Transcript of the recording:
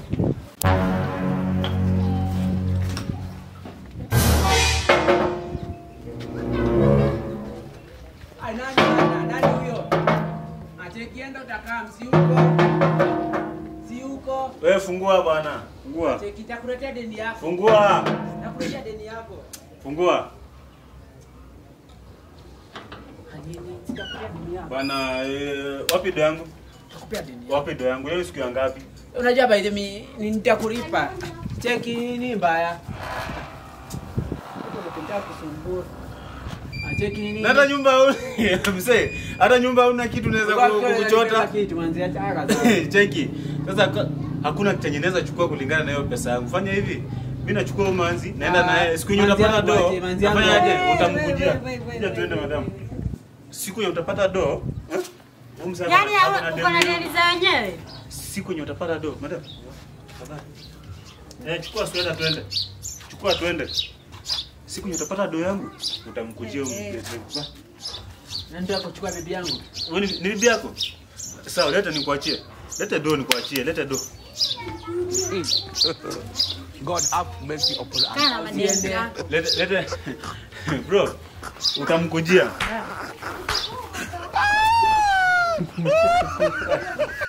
Ai, nani bana? Nani huyo? Achekienda utakaa msi huko. Si huko. Wewe fungua bwana. Fungua. Cheki takuletea deni yako. Fungua. Takuletea deni yako. Fungua. Hanini? Sitakuletea deni yako. Bwana eh, wapi do yangu? Takupea deni yako. Wapi do yangu? Leo siku ya ngapi? Unajua by the way, ni nitakulipa. Cheki nini mbaya? Unataka kusumbua. Ah, Cheki nini? Na hata nyumba huna mzee. Hata nyumba huna kitu unaweza ku- kukuchota. kitu manzi acha kaza. Cheki. Sasa ka- hakuna chenye naweza chukua kulingana na hiyo pesa yangu. Fanya hivi. Mimi nachukua umanzi, naenda Ah, naye. Siku yenye manzi utapata yangu do, aje, manzi yangu nafanya aje? aje. Utamkujia. We, we, we, we, Kuja tuende we, madam. Siku yenye utapata do, eh? Huyu mzee Yaani ako na uko demu na yangu. deni za wenyewe? siku yenye utapata do madam tafadhali eh chukua sweta twende chukua twende siku yenye utapata do yangu utamkujia huyu Eh, eh. mzee. Ba, Na ndio kuchukua bibi yangu. wewe ni ni bibi yako sawa leta nikuachie leta do nikuachie leta do God have mercy upon us. Kaa na madeni Usiende. yako. leta leta bro utamkujia